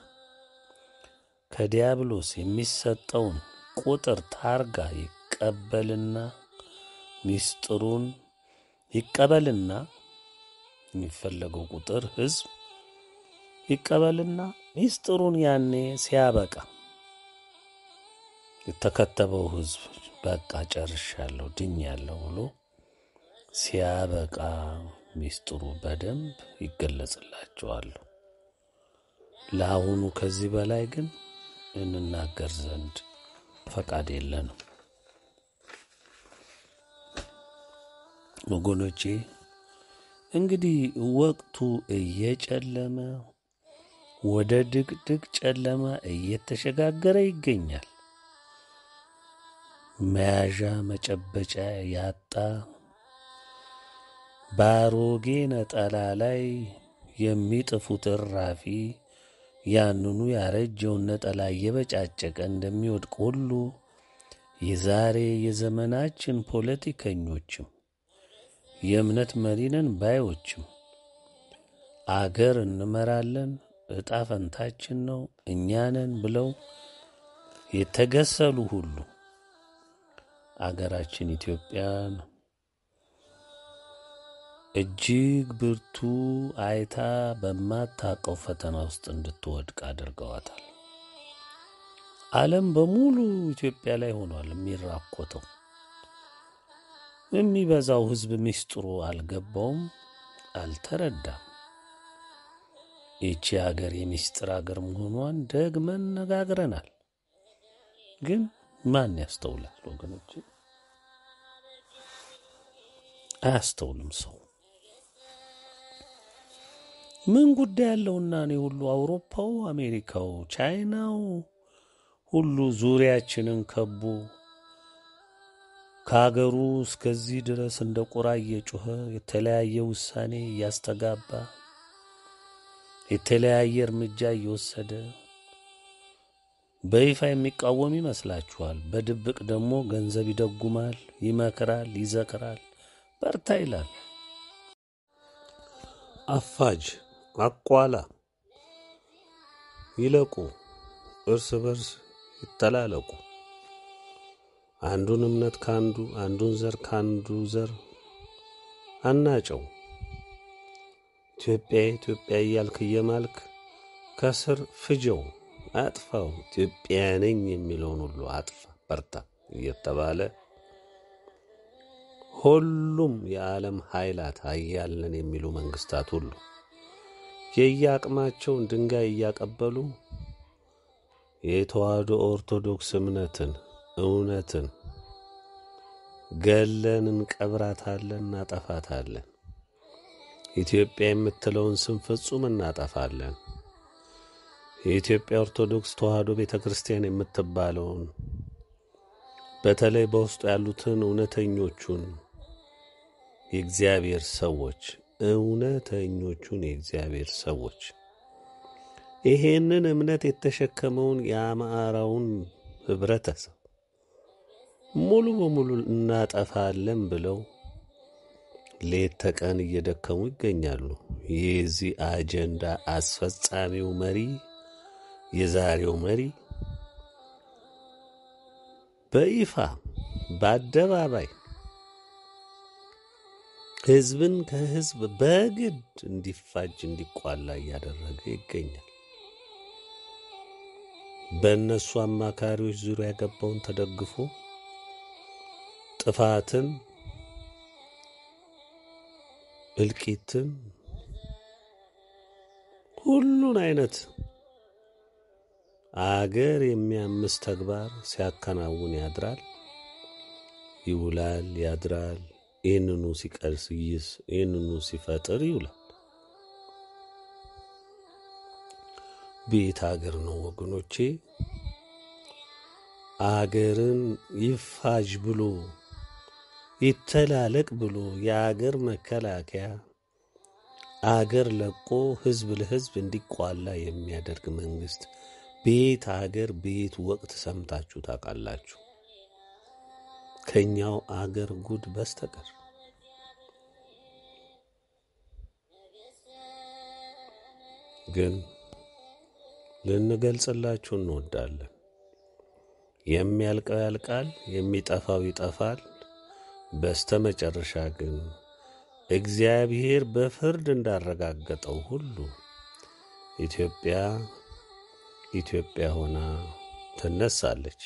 ከዲያብሎስ የሚሰጠውን ቁጥር ታርጋ ይቀበልና ሚስጥሩን ይቀበልና የሚፈለገው ቁጥር ሕዝብ ይቀበልና ሚስጥሩን ያኔ ሲያበቃ የተከተበው ሕዝብ በቃ ጨርሻለሁ፣ ድኛለሁ ብሎ ሲያበቃ ሚስጥሩ በደንብ ይገለጽላቸዋል። ለአሁኑ ከዚህ በላይ ግን እንናገር ዘንድ ፈቃድ የለንም። ወገኖቼ እንግዲህ ወቅቱ እየጨለመ ወደ ድቅድቅ ጨለማ እየተሸጋገረ ይገኛል። መያዣ መጨበጫ ያጣ በአሮጌ ነጠላ ላይ የሚጥፉት እራፊ ያንኑ ያረጀውን ነጠላ እየበጫጨቀ እንደሚወድቅ ሁሉ የዛሬ የዘመናችን ፖለቲከኞችም የእምነት መሪነን ባዮችም አገር እንመራለን፣ ዕጣ ፈንታችን ነው፣ እኛንን ብለው የተገሰሉ ሁሉ አገራችን ኢትዮጵያን እጅግ ብርቱ አይታ በማታቀው ፈተና ውስጥ እንድትወድቅ አድርገዋታል። ዓለም በሙሉ ኢትዮጵያ ላይ ሆኗል የሚራኮተው። የሚበዛው ሕዝብ ምስጢሩ አልገባውም፣ አልተረዳም። ይቺ አገር የምስጢር አገር መሆኗን ደግመን ነጋግረናል። ግን ማን ያስተውላል ወገኖች? አያስተውልም ሰው ምን ጉዳይ ያለውና እኔ ሁሉ አውሮፓው፣ አሜሪካው፣ ቻይናው ሁሉ ዙሪያችንን ከቦ ከአገሩ እስከዚህ ድረስ እንደ ቁራ እየጮኸ የተለያየ ውሳኔ እያስተጋባ የተለያየ እርምጃ እየወሰደ በይፋ የሚቃወም ይመስላችኋል። በድብቅ ደግሞ ገንዘብ ይደጉማል፣ ይመክራል፣ ይዘክራል፣ በርታ ይላል። አፋጅ አቋላ ይለቁ፣ እርስ በርስ ይተላለቁ። አንዱን እምነት ካንዱ አንዱን ዘር ካንዱ ዘር አናጨው። ኢትዮጵያ ኢትዮጵያ እያልክ እየማልክ ከስር ፍጀው፣ አጥፋው። ኢትዮጵያ ነኝ የሚለውን ሁሉ አጥፋ፣ በርታ እየተባለ ሁሉም የዓለም ኃይላት አያለን የሚሉ መንግስታት ሁሉ የየአቅማቸውን ድንጋይ እያቀበሉ የተዋህዶ ኦርቶዶክስ እምነትን እውነትን ገለን እንቀብራታለን፣ እናጠፋታለን። ኢትዮጵያ የምትለውን ስም ፍጹም እናጠፋለን። የኢትዮጵያ ኦርቶዶክስ ተዋህዶ ቤተ ክርስቲያን የምትባለውን በተለይ በውስጡ ያሉትን እውነተኞቹን የእግዚአብሔር ሰዎች እውነተኞቹን የእግዚአብሔር ሰዎች ይሄንን እምነት የተሸከመውን የአማራውን ህብረተሰብ ሙሉ በሙሉ እናጠፋለን ብለው ሌት ተቀን እየደከሙ ይገኛሉ። የዚህ አጀንዳ አስፈጻሚው መሪ የዛሬው መሪ በይፋ በአደባባይ ህዝብን ከህዝብ በግድ እንዲፋጅ እንዲቋላ እያደረገ ይገኛል። በእነሱ አማካሪዎች ዙሪያ ገባውን ተደግፎ ጥፋትን፣ እልቂትን፣ ሁሉን አይነት አገር የሚያምስ ተግባር ሲያከናውን ያድራል፣ ይውላል፣ ያድራል። ይህንኑ ሲቀርስ ይስ ይህንኑ ሲፈጥር ይውላል። ቤት አገር ነው ወገኖቼ። አገርን ይፋጅ ብሎ ይተላለቅ ብሎ የአገር መከላከያ አገር ለቆ ህዝብ ለህዝብ እንዲቋላ የሚያደርግ መንግስት ቤት አገር ቤት ወቅት ሰምታችሁ ታውቃላችሁ? ከኛው አገር ጉድ በስተቀር ግን ልንገልጽላችሁ እንወዳለን። የሚያልቀው ያልቃል፣ የሚጠፋው ይጠፋል። በስተ መጨረሻ ግን እግዚአብሔር በፍርድ እንዳረጋገጠው ሁሉ ኢትዮጵያ ኢትዮጵያ ሆና ትነሳለች።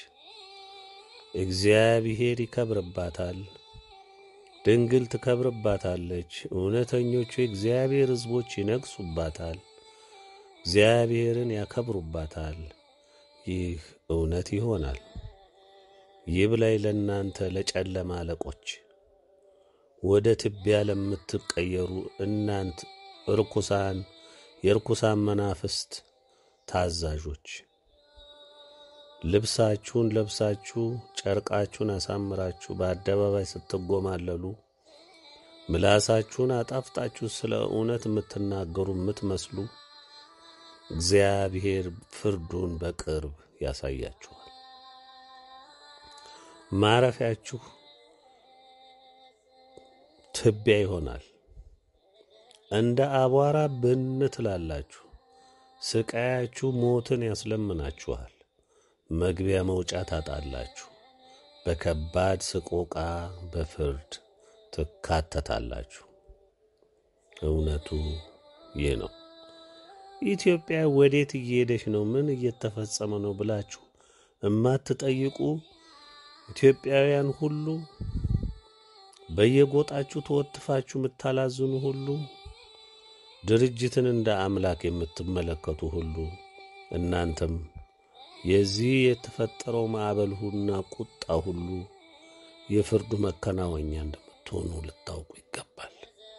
እግዚአብሔር ይከብርባታል። ድንግል ትከብርባታለች። እውነተኞቹ የእግዚአብሔር ሕዝቦች ይነግሱባታል። እግዚአብሔርን ያከብሩባታል። ይህ እውነት ይሆናል። ይብላኝ ለእናንተ ለጨለማ አለቆች፣ ወደ ትቢያ ለምትቀየሩ እናንት ርኩሳን የርኩሳን መናፍስት ታዛዦች ልብሳችሁን ለብሳችሁ ጨርቃችሁን አሳምራችሁ በአደባባይ ስትጎማለሉ ምላሳችሁን አጣፍጣችሁ ስለ እውነት የምትናገሩ የምትመስሉ እግዚአብሔር ፍርዱን በቅርብ ያሳያችኋል። ማረፊያችሁ ትቢያ ይሆናል። እንደ አቧራ ብን ትላላችሁ። ስቃያችሁ ሞትን ያስለምናችኋል። መግቢያ መውጫ ታጣላችሁ። በከባድ ስቆቃ በፍርድ ትካተታላችሁ። እውነቱ ይህ ነው። ኢትዮጵያ ወዴት እየሄደች ነው? ምን እየተፈጸመ ነው ብላችሁ እማትጠይቁ ኢትዮጵያውያን ሁሉ በየጎጣችሁ ተወትፋችሁ የምታላዝኑ ሁሉ ድርጅትን እንደ አምላክ የምትመለከቱ ሁሉ እናንተም የዚህ የተፈጠረው ማዕበልሁና ቁጣ ሁሉ የፍርዱ መከናወኛ እንደምትሆኑ ልታውቁ ይገባል።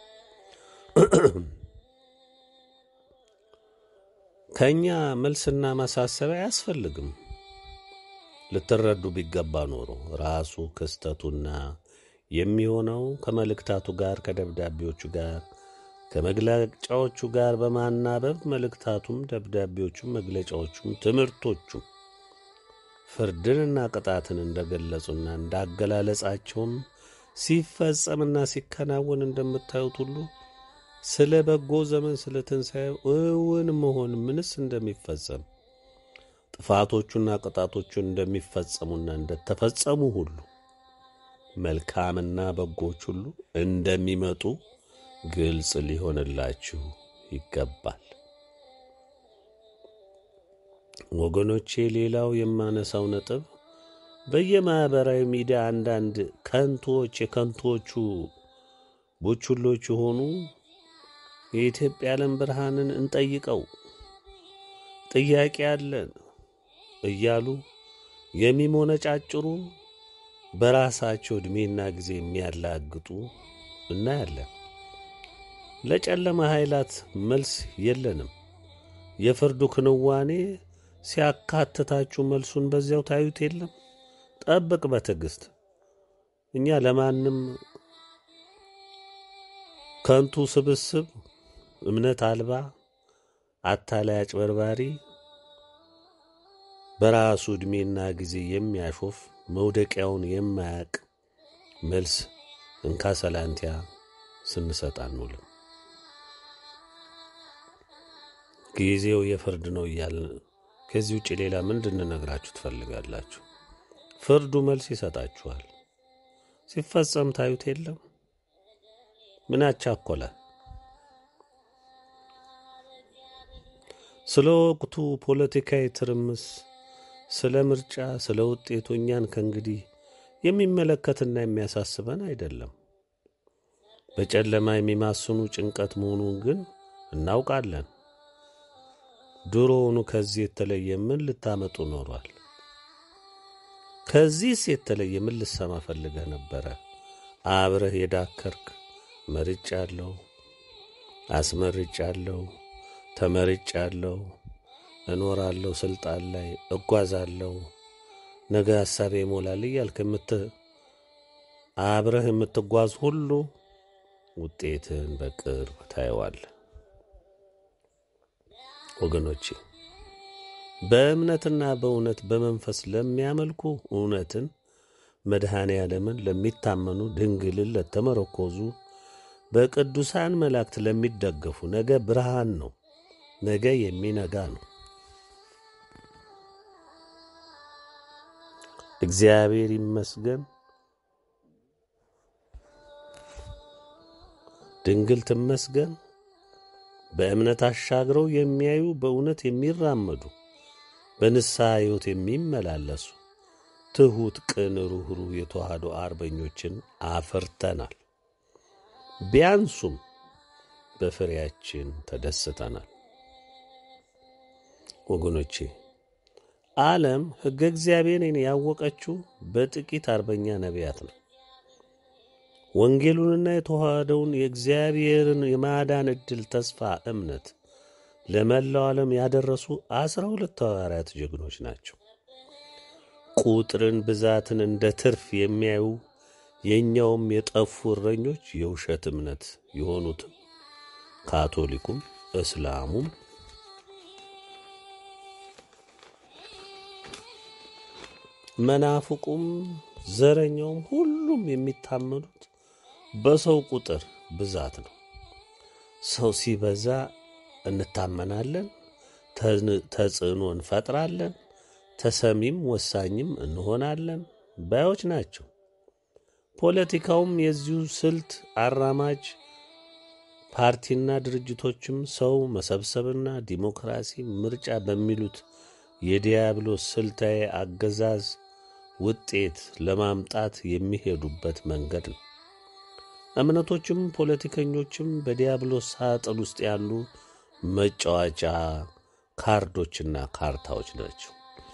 ከእኛ መልስና ማሳሰቢያ አያስፈልግም። ልትረዱ ቢገባ ኖሮ ራሱ ክስተቱና የሚሆነው ከመልእክታቱ ጋር ከደብዳቤዎቹ ጋር ከመግለጫዎቹ ጋር በማናበብ መልእክታቱም ደብዳቤዎቹም መግለጫዎቹም ትምህርቶቹም ፍርድንና ቅጣትን እንደገለጹና እንዳገላለጻቸውም ሲፈጸምና ሲከናወን እንደምታዩት ሁሉ ስለ በጎ ዘመን ስለ ትንሣኤው እውን መሆን ምንስ እንደሚፈጸም ጥፋቶቹና ቅጣቶቹ እንደሚፈጸሙና እንደተፈጸሙ ሁሉ መልካምና በጎች ሁሉ እንደሚመጡ ግልጽ ሊሆንላችሁ ይገባል። ወገኖቼ፣ ሌላው የማነሳው ነጥብ በየማኅበራዊ ሚዲያ አንዳንድ ከንቶች የከንቶቹ ቡችሎች የሆኑ የኢትዮጵያ ዓለም ብርሃንን እንጠይቀው ጥያቄ አለን እያሉ የሚሞነጫጭሩ በራሳቸው ዕድሜና ጊዜ የሚያላግጡ እናያለን። ለጨለማ ኃይላት መልስ የለንም። የፍርዱ ክንዋኔ ሲያካትታችሁ መልሱን በዚያው ታዩት የለም። ጠብቅ በትዕግሥት። እኛ ለማንም ከንቱ ስብስብ፣ እምነት አልባ፣ አታላይ፣ አጭበርባሪ፣ በራሱ ዕድሜና ጊዜ የሚያሾፍ መውደቂያውን የማያቅ መልስ እንካ ሰላንቲያ ስንሰጥ አንውልም። ጊዜው የፍርድ ነው እያልን ከዚህ ውጭ ሌላ ምን እንድንነግራችሁ ትፈልጋላችሁ? ፍርዱ መልስ ይሰጣችኋል። ሲፈጸም ታዩት የለም። ምን አቻኮለ? ስለ ወቅቱ ፖለቲካዊ ትርምስ፣ ስለ ምርጫ፣ ስለ ውጤቱ እኛን ከእንግዲህ የሚመለከትና የሚያሳስበን አይደለም። በጨለማ የሚማስኑ ጭንቀት መሆኑን ግን እናውቃለን። ድሮውኑ ከዚህ የተለየ ምን ልታመጡ ኖሯል? ከዚህስ የተለየ ምን ልሰማ ፈልገህ ነበረ? አብረህ የዳከርክ መርጫለሁ፣ አስመርጫለሁ፣ ተመርጫለሁ፣ እኖራለሁ፣ ስልጣን ላይ እጓዛለሁ፣ ነገ ሐሳቤ ይሞላል እያልክ የምት አብረህ የምትጓዝ ሁሉ ውጤትን በቅርብ ታየዋለህ። ወገኖቼ በእምነትና በእውነት በመንፈስ ለሚያመልኩ እውነትን መድኃኔ ዓለምን ለሚታመኑ ድንግልን ለተመረኮዙ በቅዱሳን መላእክት ለሚደገፉ ነገ ብርሃን ነው። ነገ የሚነጋ ነው። እግዚአብሔር ይመስገን። ድንግል ትመስገን። በእምነት አሻግረው የሚያዩ በእውነት የሚራመዱ በንስሐ ሕይወት የሚመላለሱ ትሑት፣ ቅን፣ ሩኅሩህ የተዋህዶ አርበኞችን አፍርተናል። ቢያንሱም በፍሬያችን ተደስተናል። ወገኖቼ ዓለም ሕገ እግዚአብሔርን ያወቀችው በጥቂት አርበኛ ነቢያት ነው። ወንጌሉንና የተዋህደውን የእግዚአብሔርን የማዳን ዕድል ተስፋ እምነት ለመላው ዓለም ያደረሱ አስራ ሁለት ሐዋርያት ጀግኖች ናቸው። ቁጥርን ብዛትን እንደ ትርፍ የሚያዩ የእኛውም የጠፉ እረኞች የውሸት እምነት የሆኑትም ካቶሊኩም እስላሙም መናፍቁም ዘረኛውም ሁሉም የሚታመኑት በሰው ቁጥር ብዛት ነው። ሰው ሲበዛ እንታመናለን፣ ተጽዕኖ እንፈጥራለን፣ ተሰሚም ወሳኝም እንሆናለን ባዮች ናቸው። ፖለቲካውም የዚሁ ስልት አራማጅ ፓርቲና ድርጅቶችም ሰው መሰብሰብና ዲሞክራሲ፣ ምርጫ በሚሉት የዲያብሎስ ስልታዊ አገዛዝ ውጤት ለማምጣት የሚሄዱበት መንገድ ነው። እምነቶችም ፖለቲከኞችም በዲያብሎስ ሳጥን ውስጥ ያሉ መጫወቻ ካርዶችና ካርታዎች ናቸው።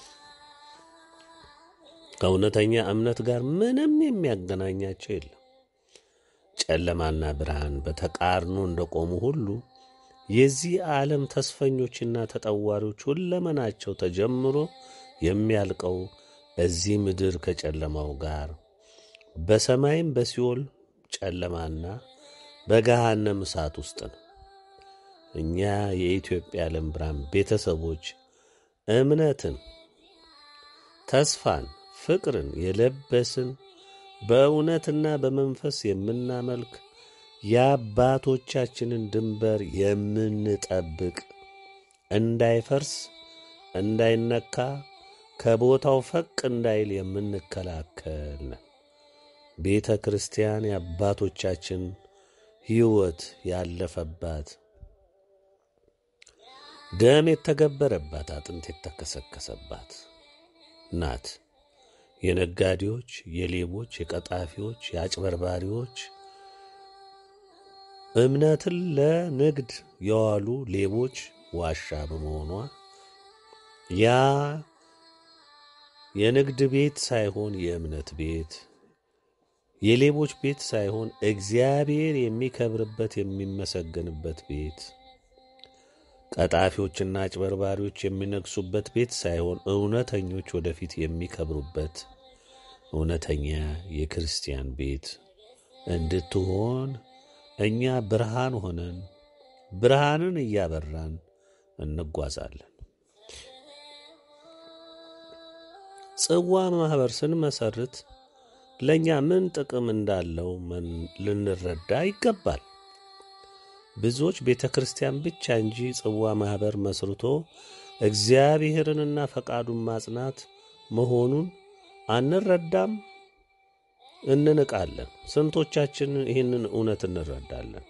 ከእውነተኛ እምነት ጋር ምንም የሚያገናኛቸው የለም። ጨለማና ብርሃን በተቃርኖ እንደቆሙ ሁሉ የዚህ ዓለም ተስፈኞችና ተጠዋሪዎች ሁለመናቸው ተጀምሮ የሚያልቀው እዚህ ምድር ከጨለማው ጋር በሰማይም በሲኦል ጨለማና በገሃነም እሳት ውስጥ ነው። እኛ የኢትዮጵያ ዓለም ብርሃን ቤተሰቦች እምነትን፣ ተስፋን፣ ፍቅርን የለበስን በእውነትና በመንፈስ የምናመልክ የአባቶቻችንን ድንበር የምንጠብቅ እንዳይፈርስ እንዳይነካ ከቦታው ፈቅ እንዳይል የምንከላከል ነን። ቤተ ክርስቲያን የአባቶቻችን ሕይወት ያለፈባት ደም የተገበረባት አጥንት የተከሰከሰባት ናት። የነጋዴዎች፣ የሌቦች፣ የቀጣፊዎች፣ የአጭበርባሪዎች እምነትን ለንግድ የዋሉ ሌቦች ዋሻ በመሆኗ ያ የንግድ ቤት ሳይሆን የእምነት ቤት፣ የሌቦች ቤት ሳይሆን እግዚአብሔር የሚከብርበት የሚመሰገንበት ቤት፣ ቀጣፊዎችና አጭበርባሪዎች የሚነግሱበት ቤት ሳይሆን እውነተኞች ወደፊት የሚከብሩበት እውነተኛ የክርስቲያን ቤት እንድትሆን እኛ ብርሃን ሆነን ብርሃንን እያበራን እንጓዛለን። ጽዋ ማኅበር ስንመሰርት ለእኛ ምን ጥቅም እንዳለው ልንረዳ ይገባል። ብዙዎች ቤተ ክርስቲያን ብቻ እንጂ ጽዋ ማኅበር መስርቶ እግዚአብሔርንና ፈቃዱን ማጽናት መሆኑን አንረዳም፣ እንንቃለን። ስንቶቻችን ይህንን እውነት እንረዳለን?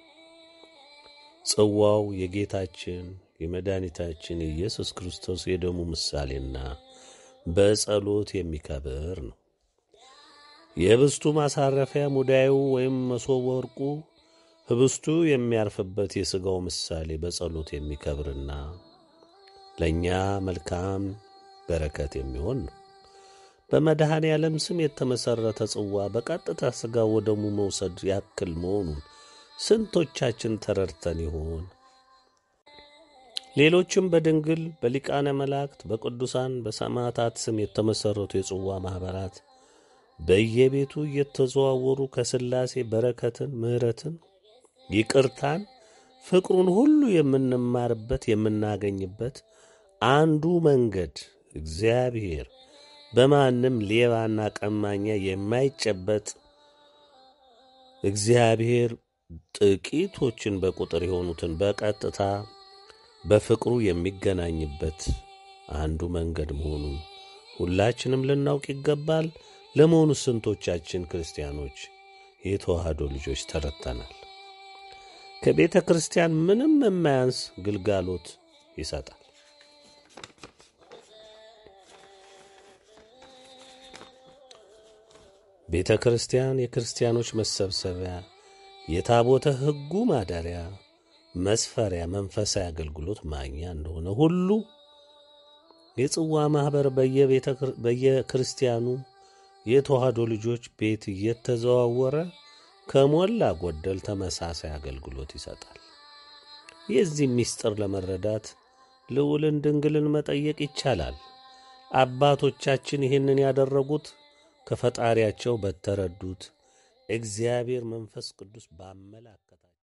ጽዋው የጌታችን የመድኃኒታችን የኢየሱስ ክርስቶስ የደሙ ምሳሌና በጸሎት የሚከብር ነው። የህብስቱ ማሳረፊያ ሙዳዩ ወይም መሶበ ወርቁ ህብስቱ የሚያርፍበት የሥጋው ምሳሌ በጸሎት የሚከብርና ለእኛ መልካም በረከት የሚሆን ነው። በመድኃኔ ዓለም ስም የተመሠረተ ጽዋ በቀጥታ ሥጋ ወደሙ መውሰድ ያክል መሆኑን ስንቶቻችን ተረድተን ይሆን? ሌሎችም በድንግል በሊቃነ መላእክት በቅዱሳን በሰማዕታት ስም የተመሠረቱ የጽዋ ማኅበራት በየቤቱ እየተዘዋወሩ ከሥላሴ በረከትን፣ ምሕረትን፣ ይቅርታን፣ ፍቅሩን ሁሉ የምንማርበት የምናገኝበት አንዱ መንገድ እግዚአብሔር በማንም ሌባና ቀማኛ የማይጨበጥ እግዚአብሔር ጥቂቶችን በቁጥር የሆኑትን በቀጥታ በፍቅሩ የሚገናኝበት አንዱ መንገድ መሆኑን ሁላችንም ልናውቅ ይገባል። ለመሆኑ ስንቶቻችን ክርስቲያኖች የተዋህዶ ልጆች ተረድተናል? ከቤተ ክርስቲያን ምንም የማያንስ ግልጋሎት ይሰጣል። ቤተ ክርስቲያን የክርስቲያኖች መሰብሰቢያ፣ የታቦተ ሕጉ ማደሪያ፣ መስፈሪያ፣ መንፈሳዊ አገልግሎት ማግኛ እንደሆነ ሁሉ የጽዋ ማኅበር በየክርስቲያኑ የተዋህዶ ልጆች ቤት እየተዘዋወረ ከሞላ ጎደል ተመሳሳይ አገልግሎት ይሰጣል። የዚህ ምስጢር ለመረዳት ልዑልን ድንግልን መጠየቅ ይቻላል። አባቶቻችን ይህንን ያደረጉት ከፈጣሪያቸው በተረዱት እግዚአብሔር መንፈስ ቅዱስ ባመላከታቸው